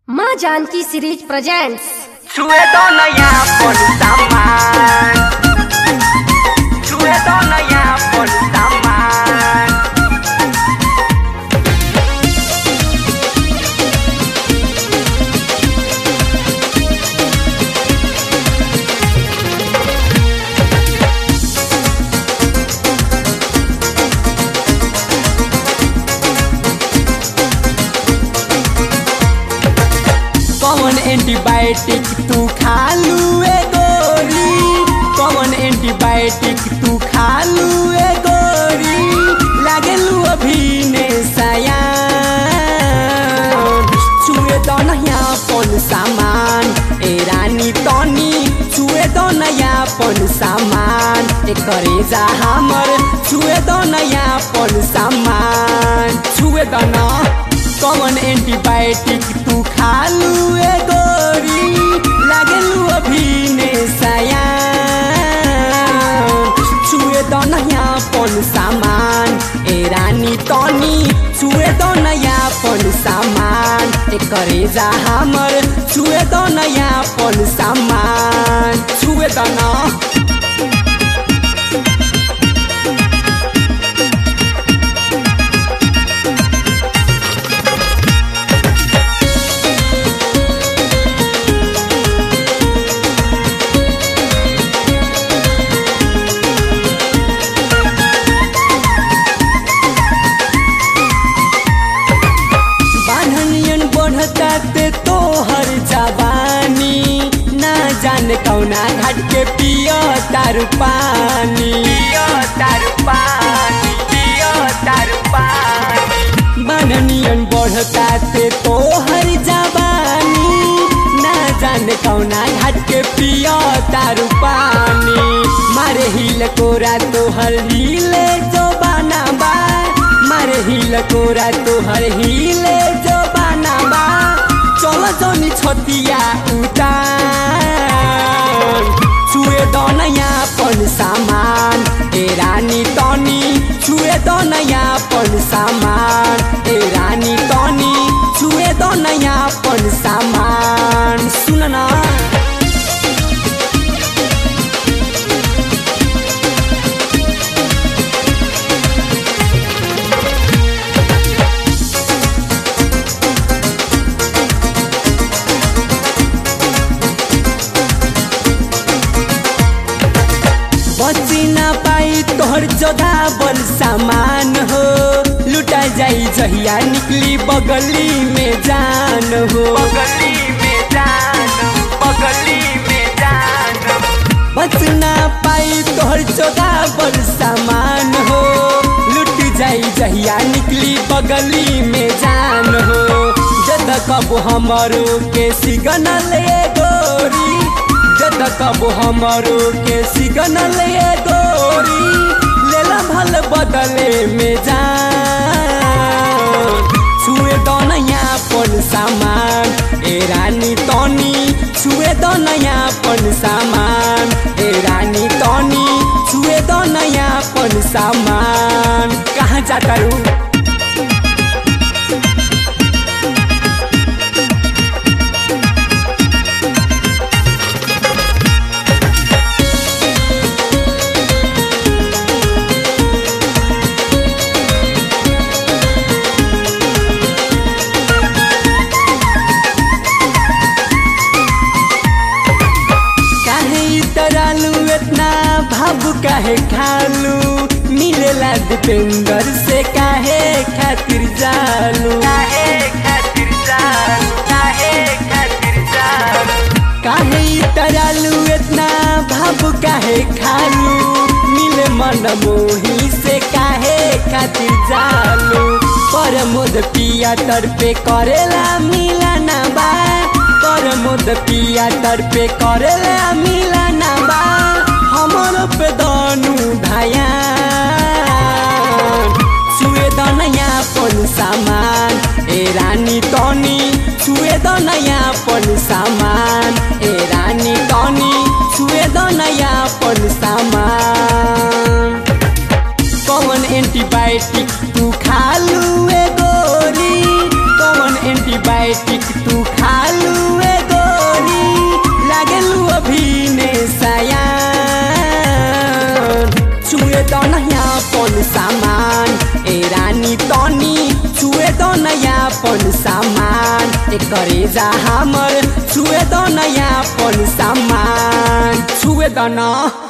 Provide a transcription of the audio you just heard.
माँ Janaki series presents छुए दो नया पन सामान छुए दो नया पन सामान कौन एंटीबायोटिक तू खा लू ए गोरी कौन एंटीबायोटिक तू खा लू ए गोरी लागे लू अभी ने सयान छुए दो नया पन सामान ए रानी तनी छुए दो नया पन सामान ए करे जा हमर छुए दो नया पन सामान छुए दो ना कौन एंटीबायोटिक तू खा लू ए गोरी लागे लू अभी ने सयान छुए दो नया पन सामान ए रानी तनी छुए दो नया पन सामान ए करे जा हमर छुए दो नया पन सामान छुए दो ना बान्हनियन बढ़ता ते तोहर जवानी ना जाने कौना घाट के पियो तारू पानी पियो तारू पानी पियो तारू पानी बान्हनियन बढ़ता ते तोहर जवानी ना जाने कौना घाट के पियो तारू पानी मारे हिल कोरा तोहर हिले जो बाना बा मारे हिल कोरा तोहर हिले जो बाना बा चल जनी छतिया उतार छुए दो नया पन सामान ए रानी तनी छुए दो नया पन सामान ए रानी तनी छुए दो नया पन सामान सुन ना बची ना पाई तोहर जोधा बल सामान हो लुटा जाई जहिया निकली बगली में जान हो बगली में जान बगली में जान बच ना पाई तोहर जोधा बल सामान हो लुट जाई जहिया निकली बगली में जान हो जद कब हमरो के सिगनल ए गोरी जद कब हमरो के सिगनल ए गोरी लेला भल बदले में जान छुए दो नया पन सामान ए रानी तनी छुए दो नया पन सामान ए रानी तनी छुए दो नया पन सामान कहाँ जाता रू काहे इतरालू इतना भावु काहे खालू मिलेला दीपेंद्र से काहे खातिर जालू काहे खातिर जालू काहे खातिर जालू काहे इतरालू इतना भावु काहे खालू मिले मन मोही से काहे खातिर जालू पर मोद पिया तर पे करेला मिला ना बा पर मोद पिया तर पे करेला मिला ना बा हमर पे दानू धाया छुए द नया पन सामान ए रानी तनी छुए द नया पन सामान ए रानी तनी छुए द नया पन सामान कौन एंटीबायोटिक तू खा लू ए गोरी कौन एंटीबायोटिक तू खा दो नयापन सामान ए रानी तनी छुए दो नयापन सामान ए करे जा हमर छुए दो नयापन सामान छुए दो न